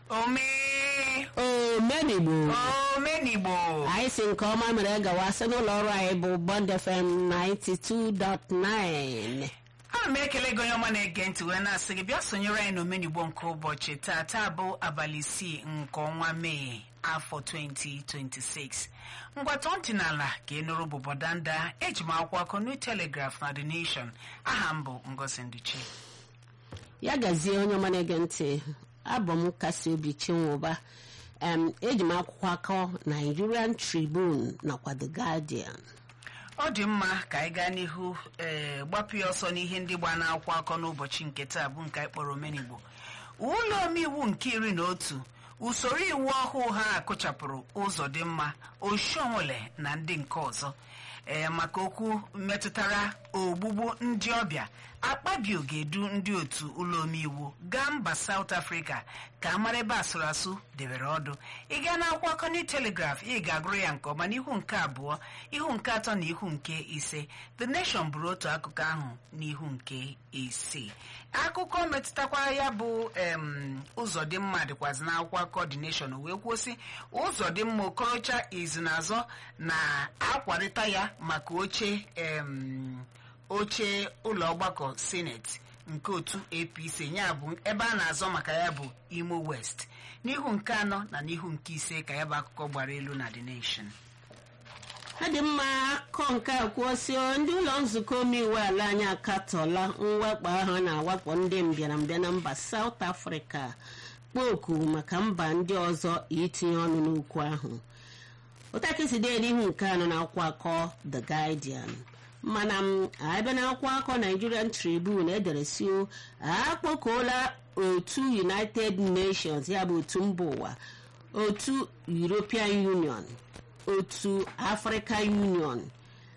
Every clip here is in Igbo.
omee omenigbo omenigbo anyị si nke ọma mere gawa sị n'ụlọ ọrụ anyị bụ Bond FM 92.9 ana m ekele gị onye ọma na-ege ntị wee na-asị gị bịa sonyere anyị n'omenigbo nke ụbọchị taa taa bụ abalị isii nke ọnwa mee afọ 2026 ngwatọ ntị n'ala ka ị nụrụ bụ bọdanda eji m akwụkwọ akọ New Telegraph na The Nation aha m bụ Ngozi Nduchi ya gazie onye ọma na-ege ntị abụ m kasi obi chinwụba em eji m akwụkwọ akọ Nigerian Tribune nakwa The Guardian ọ dị mma ka anyị gaa n'ihu ee gbapụ ya ọsọ n'ihe ndị gba n'akwụkwọ akọ n'ụbọchị nke taa bụ nke anyị kpọrọ omenigbo ụlọ omeiwu nke iri na otu usoro iwu ọhụụ ha akụchapụrụ ụzọ dị mma oshiomole na ndị nke ọzọ ee maka okwu metụtara ogbugbu ndị ọbịa akpabio ga-edu ndị otu ụlọ omeiwu gaa mba South Africa ka amara ebe asụrụ asụ debere ọdụ ị gaa n'akwụkwọ akọ New Telegraph ị ga-agụrụ ya nke ọma n'ihu nke abụọ ihu nke atọ na ihu nke ise The Nation bụrụ otu akụkọ ahụ n'ihu nke isii akụkọ metụtakwara ya bụ em ụzọ dị mma dịkwazi n'akwụkwọ akọ The Nation wee kwuo sị ụzọ dị mma okorocha izinazọ na-akwarịta ya maka oche em oche ụlọ ọgbakọ sineti nke otu apc ya bụ ebe a na-azọ maka ya bụ imo west n'ihu nke anọ na n'ihu nke ise ka ya bụ akụkọ gbara elu na the nation ọ dị mma akọ nke a kwuosio ndị ụlọ nzukọ omeiwu ala anyị akatọla mwakpo ahụ na-awakpo ndị mbịarambịa na mba South Africa kpọọ oku maka mba ndị ọzọ itinye ọnụ n'okwu ahụ ụtakịsi dị n'ihu nke anọ na akwụkwọ akọ The Guardian mana m abịa na akwụkwọ akọ Nigerian Tribune edere si akpọkuola otu United Nations ya bụ otu mba ụwa otu European Union otu African Union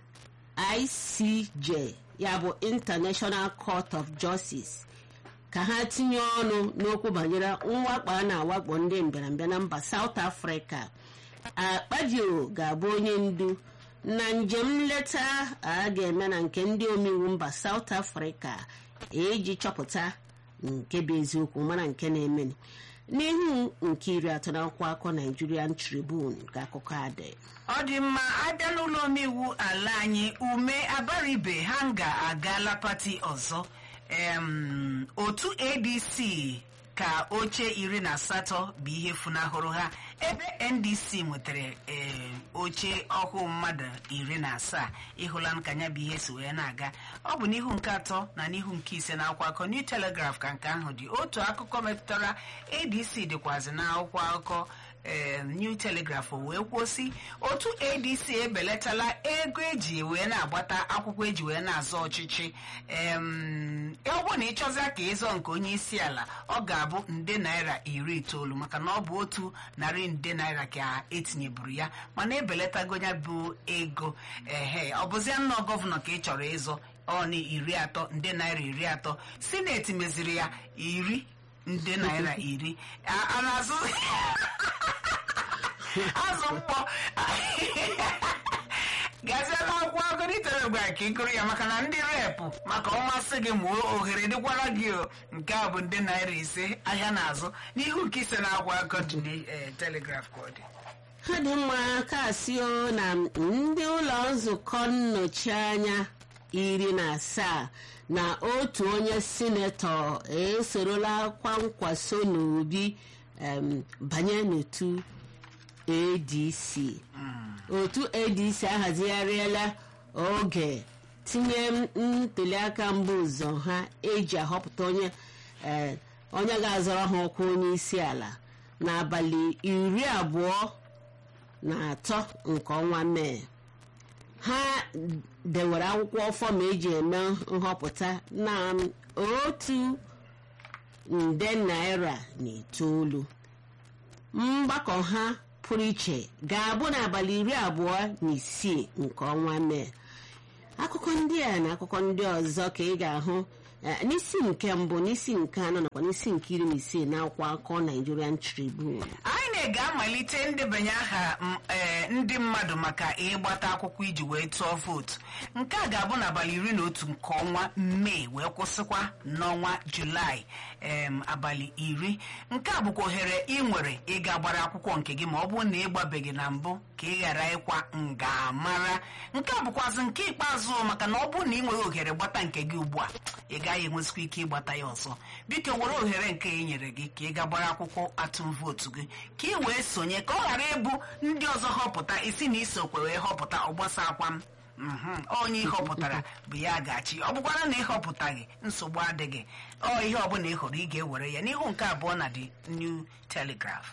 ICJ ya bụ International Court of Justice ka ha tinye ọnụ n'okwu banyere mwakpo a na-awakpo ndị mbịarambịa na mba South Africa akpabio ga-abụ onye ndu na njem nleta a ga-eme na nke ndị omeiwu mba South Africa iji chọpụta nke bụ eziokwu mana nke na-eme n'ihu nke iri atọ na akwụkwọ akọ Nigerian Tribune ka akụkọ adị ọ dị mma abịa n'ụlọ omeiwu ala anyị ume abaribe ha ga-agala pati ọzọ em otu adc ka oche iri na asatọ bụ ihe funahụrụ ha ebe ndc nwetara ee oche ọhụụ mmadụ iri na asaa ịhụla nka ya bụ ihe si wee na-aga ọ bụ n'ihu nke atọ na n'ihu nke ise na akwụkwọ akụkọ New Telegraph ka nke ahụ dị otu akụkọ metụtara adc dịkwazị na akwụkwọ akụkọ ee New Telegraph wee kwuosi otu ADC ebelatala ego eji wee na-agbata akwụkwọ eji wee na-azọ ọchịchị em ọ bụ na ịchọzia ka ịzọ nke onye isi ala ọ ga-abụ nde naira iri itoolu maka na ọ bụ otu narị nde naira ka etinyeburu ya mana ebelatago ya bụ ego ehe ọ bụzia nnọọ gọvanọ ka ị chọrọ ịzọ ọ na iri atọ nde naira iri atọ sineti meziri ya iri nde naira iri a na-azụ azụ mkpọ gazie n'akwụkwọ agụritere gwa ka ị gụrụ ya maka na ndị repụ maka ọmasị gị ma ohere dịkwara gị o nke a bụ ndị naira ise ahịa na-azụ n'ihu nke ise na-agwa akọ dị telegraf ka ọ dị ha dị mma kasio na ndị ụlọ nzukọ nnọchi anya iri na asaa na otu onye sinetọ esorola kwankwaso n'obi em, banye n'otu adc otu adc ahazigharịala oge tinye ntuliaka mbụ ụzọ ha eji ahọpụta onye eh, onye ga-azọrọ ha ọkwa onye isi ala n'abalị iri abụọ na atọ nke ọnwa mee ha dewere akwụkwọ fọm eji eme nhọpụta na otu nde naira na itoolu mgbakọ ha pụrụ iche ga-abụ n'abalị iri abụọ na isii nke ọnwa mee akụkọ ndị a na akụkọ ndị ọzọ ka ị ga-ahụ eh, n'isi nke mbụ n'isi nke anọ nakwa n'isi nke iri na isii na akwụkwọ akụkọ Nigerian Tribune INEC ga-amalite ndebanye aha m, eh, ndị mmadụ maka ịgbata akwụkwọ iji wee tụọ vootu nke a ga-abụ n'abalị iri na otu nke ọnwa mee wee kwụsịkwa n'ọnwa julaị em abalị iri nke a bụkwa ohere ị nwere ịga gbara akwụkwọ nke gị ma ọ bụrụ na ị gbabeghị na mbụ ka ị ghara ịkwa nga mara nke a bụkwazị nke ikpeazụ maka na ọ bụrụ na ị nweghị ohere gbata nke gị ugbu a ị gaghị enwezikwa ike ịgbata ya ọzọ biko were ohere nke e nyere gị ka ị ga gbara akwụkwọ atụm vootu gị ka ị wee sonye ka ọ ghara ịbụ ndị ọzọ họpụta isi na isokwe wee họpụta ọgbasa akwa m Mhm. onye ịhọpụtara bụ ya ga-achị ọ bụkwara na ịhọpụtaghị nsogbu adịghị ọ ihe ọbụla ị hụrụ ị ga-ewere ya n'ihu nke abụọ na the new telegraph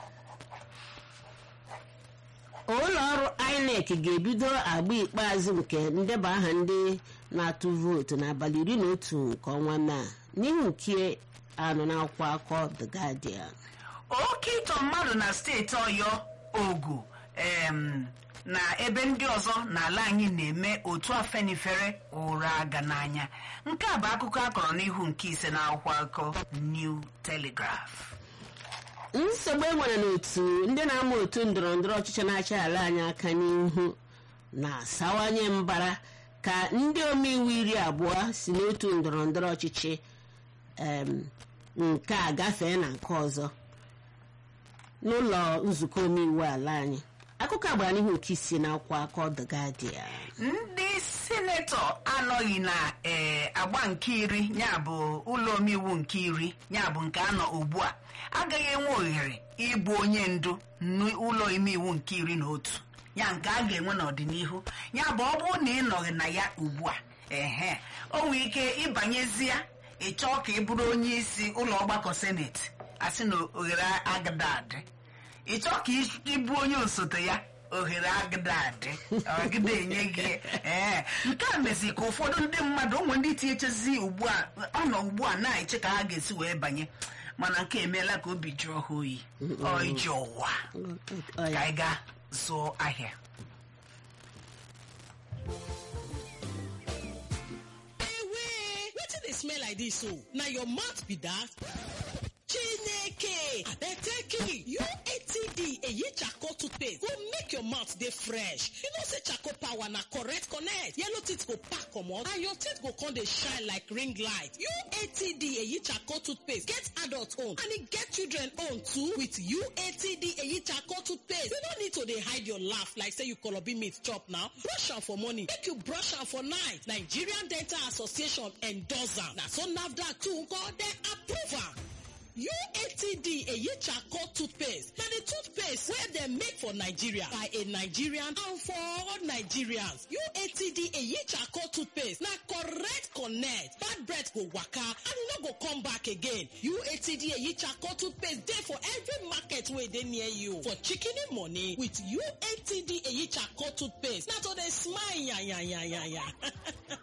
ụlọ ọrụ inec ga-ebido agba ikpeazụ nke ndeba aha ndị na-atụ vootu n'abalị iri na otu nke ọnwa mee a n'ihu nke anọ n'akwụkwọ akọ the guardian oke ịtọ mmadụ na steeti ọyọ ogu em, na ebe ndị ọzọ n'ala anyị na-eme otu afenifere ụra aga n'anya nke a bụ akụkọ akọrọ n'ihu nke ise na akwụkwọ akụkọ new telegraph nsogbu e nwere n'otu ndị na-ama otu ndọrọ ndọrọ ọchịchị na-achị ala anyị aka n'ihu na-asawanye mbara ka ndị omeiwu iri abụọ si n'otu ndọrọ ndọrọ ọchịchị em, nke a gafee na nke ọzọ n'ụlọ nzukọ omeiwu ala anyị akụkọ a gbara n'ihu nke isi na akwụkwọ akọ the guardian ndị sinetọ anọghị na ee agba nke iri ya bụ ụlọ omeiwu nke iri ya bụ nke anọ ugbu a agaghị enwe ohere ịbụ onye ndu n'ụlọ omeiwu nke iri na otu ya nke a ga-enwe n'ọdịnihu ya bụ ọ bụrụ na ị nọghị na ya ugbu a ehe o nwere ike ịbanyezie ịchọọ ka ị bụrụ onye isi ụlọ ọgbakọ seneti asị na ohere agada adị ị chọọ ka ị- ị bụ onye osote ya ohere agada adị ọgide enye gị ee nke a mezi ka ụfọdụ ndị mmadụ ụmụ ndị tinyechezi ugbu a ọ nọ ugbu a na-eche ka ha ga-esi wee banye mana nke emeela ka obi jụọ ha oyi ọ iji ụwa Ọ ya. ka anyị gaa zụọ ahịa Ewe, wetin dey smell like dis o? Na your mouth be that? Chineke, abeg UATD eyi charcoal toothpaste go make your mouth dey fresh. You know say charcoal power na correct connect. Yellow teeth go pack comot and your teeth go come dey shine like ring light. UATD eyi charcoal toothpaste get adult own and e get children own too with UATD eyi charcoal toothpaste. You no need to dey hide your laugh like say you kolobi meat chop now. Brush am for morning, make you brush am for night. Nigerian Dental Association endorse am. Na so NAFDAC too nko dem approve am. UATD eyi charcoal toothpaste na the toothpaste wey dem make for Nigeria by a Nigerian and for all Nigerians. UATD eyi charcoal toothpaste na correct connect. Bad breath go waka and e no go come back again. UATD eyi charcoal toothpaste dey for every market wey dey near you. For shikini money with UATD eyi charcoal toothpaste na to dey smile yanyanyanya.